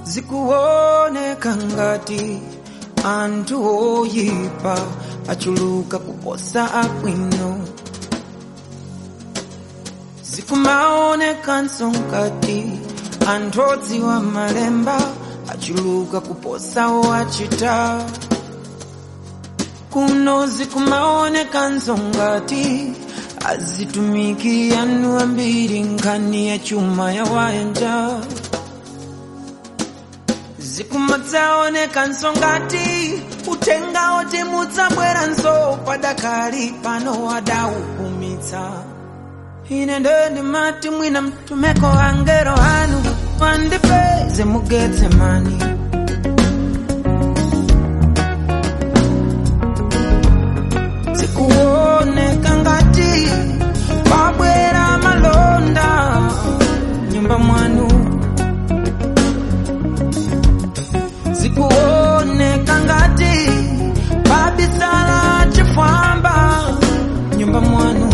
zikuoneka ngati anthu oyipa achuluka kuposa abwino zikumaonekanso ngati anthu odziwa malemba achuluka kuposa owachita kuno zikumaonekanso ngati azitumiki anu ambiri nkhani ya chuma ya wayanja zikumadzaonekanso ngati uthenga oti mudzabweranso padakali pano wadaupumitsa ine ndo ndimati mwina mtumeko angelo anu wandipeze mugetsemani zikuoneka ngati pabwera malonda nyumba mwanu zikuoneka ngati pabisala chifwamba nyumba mwanu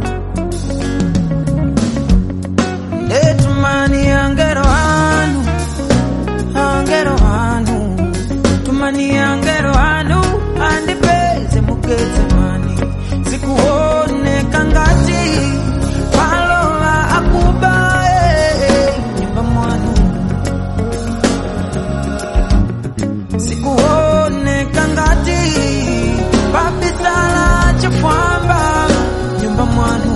ndetumani angelo anu angelo anu tumani angelo anu andipeze mugetsemani zikuoneka ngati palola akuba eh, nyumba mwanu zikuoneka ngati pabisala chifwamba nyumba mwanu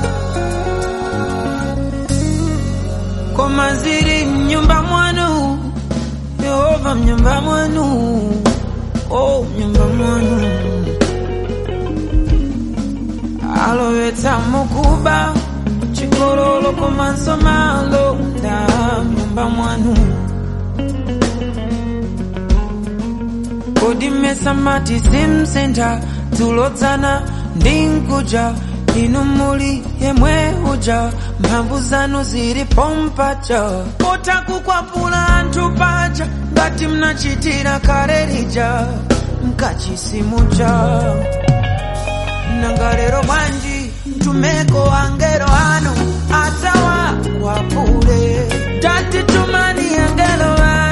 koma ziri mnyumba mwanu yehova mnyumba mwanu o mnyumba mwanu alowetsa mukuba chikololo komanso malonda mnyumba mwanu kodi mmesa mati simsintha dzulodzana ndi nkuja inu muli yemwe uja mphamvu zanu zili pompaja kotha kukwapula anthu paja ngati mnachitira kale lija mkachisimuja nanga lero bwanji mtumeko angelo anu atawakwapule tati tumani angelo anu